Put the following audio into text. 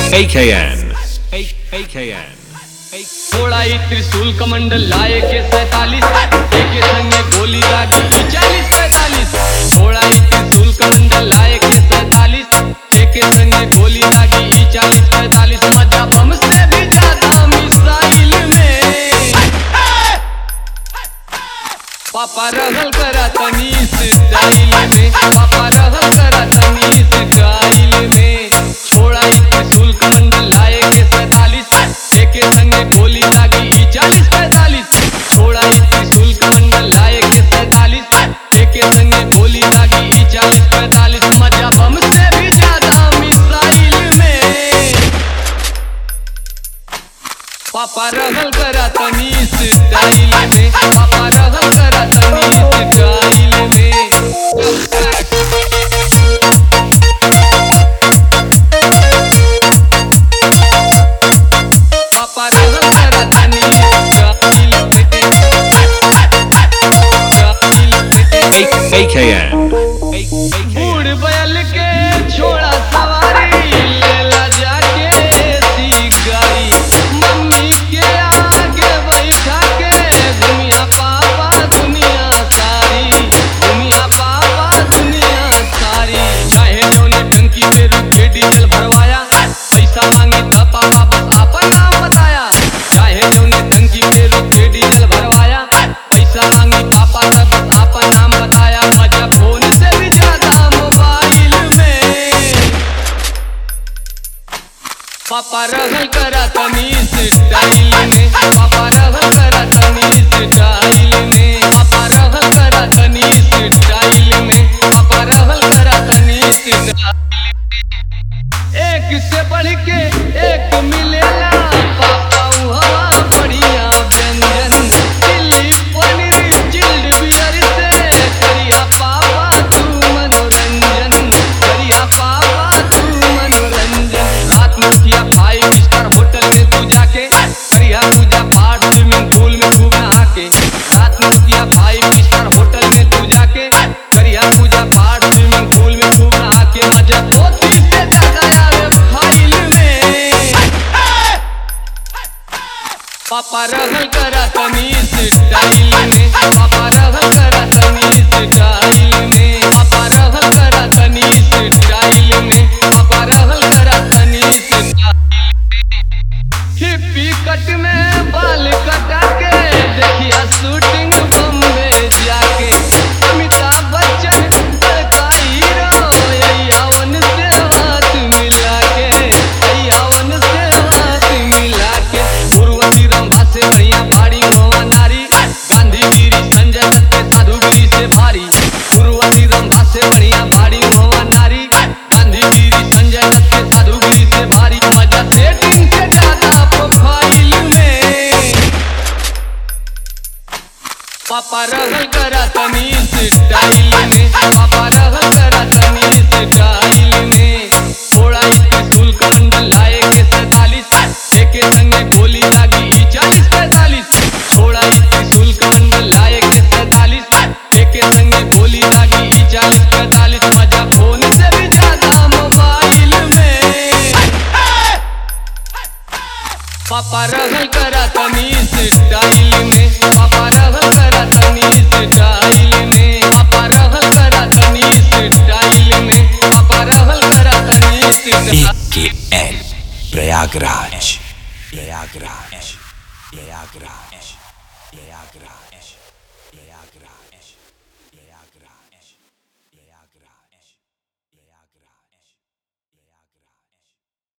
AKN. A- AKN. थोड़ा ही त्रिशूल कमंडल लाए के सैतालीस एक संगे गोली दागी चालीस पैतालीस थोड़ा ही त्रिशूल कमंडल लाए के सैतालीस एक संगे गोली दागी चालीस पैतालीस मजा बम से भी ज्यादा मिसाइल में पापा रहल करा तनी स्टाइल में पापा रहल करा तनी स्टाइल में छोड़ा ही त्रिशूल कमंडल लाए के सैतालीस एक संगे गोली दागी चालीस पैतालीस छोड़ा ही त्रिशूल कमंडल लाए के सैतालीस एक संगे गोली दागी चालीस पैतालीस मजा बम से भी ज्यादा मिसाइल में पापा रहल करा तनी स्टाइल में पापा रहल करा तनी स्टाइल में पापा रहल करा तनी स्टाइल में स्टाइल में A- AKN. A- AKN. बूढ़ बैल के छोड़ा सवारी लेला जाके सिगारी मम्मी के आगे बैठा के दुनिया पापा दुनिया सारी दुनिया पापा दुनिया सारी चाहे जौने टंकी पे रुक के डीजल भरवाया पैसा मांगी था पापा बस आपन नाम बताया चाहे जौने टंकी पे रुक के डीजल भरवाया पैसा मांगी पापा का बस आपन नाम बताया मजा फोन से भी ज्यादा मोबाइल में पापा रहल करा तनी स्टाइल में पापा रहल करा तनी स्टाइल में पापा रहल करा तनी स्टाइल में पापा रहल करा तनी स्टाइल एक से बढ़ के एक मिलेला पापा हवा बढ़िया व्यंजन चिल्ली पनीर चिल्ड बियर से करिया पापा तू मनोरंजन करिया पापा तू मनोरंजन रात में किया फाइव स्टार होटल में तू जाके करिया पूजा पाठ स्विमिंग पूल में खूब नहा के रात में किया फाइव स्टार होटल में तू जाके करिया पूजा पाठ स्विमिंग पूल में खूब नहा के मजा धोती से ज्यादा आवे फाइल में पापा रहल करा तनी स्टाइल में पापा रहल करा तनी स्टाइल में पापा रहल करा तनी स्टाइल में पापा रहल करा तनी स्टाइल हिप्पी कट में बाल कटा के देखिया शूटिंग बम्बे जाके अमिताभ बच्चन बड़का हीरो यावन से हाथ मिला के यावन से हाथ मिला के उर्वशी रंभा से बढ़िया भारी मोहा नारी गांधीगिरी संजय दत्त के साधुगिरी से भारी उर्वशी रंभा से बढ़िया भारी मोहा नारी गांधीगिरी संजय दत्त के साधुगिरी से भारी मजा सेटिंग से ज्यादा प्रोफाइल में पापा रहल करा तनी स्टाइल में पापा रहल करा तनी स्टाइल में थोड़ा ही त्रिशूल कमंडल लाए के सैतालीस एक संगे गोली दागी चालीस पैतालीस थोड़ा ही त्रिशूल कमंडल लाए के सैतालीस एक संगे गोली दागी चालीस पैतालीस मजा फोन से भी ज्यादा मोबाइल में पापा रहल करा तनी स्टाइल में पापा रहल करा तनी स्टाइल में पापा रहल करा तनी स्टाइल में पापा रहल करा तनी स्टाइल AKN प्रयागराज प्रयागराज प्रयागराज प्रयागराज प्रयागराज प्रयागराज प्रयागराज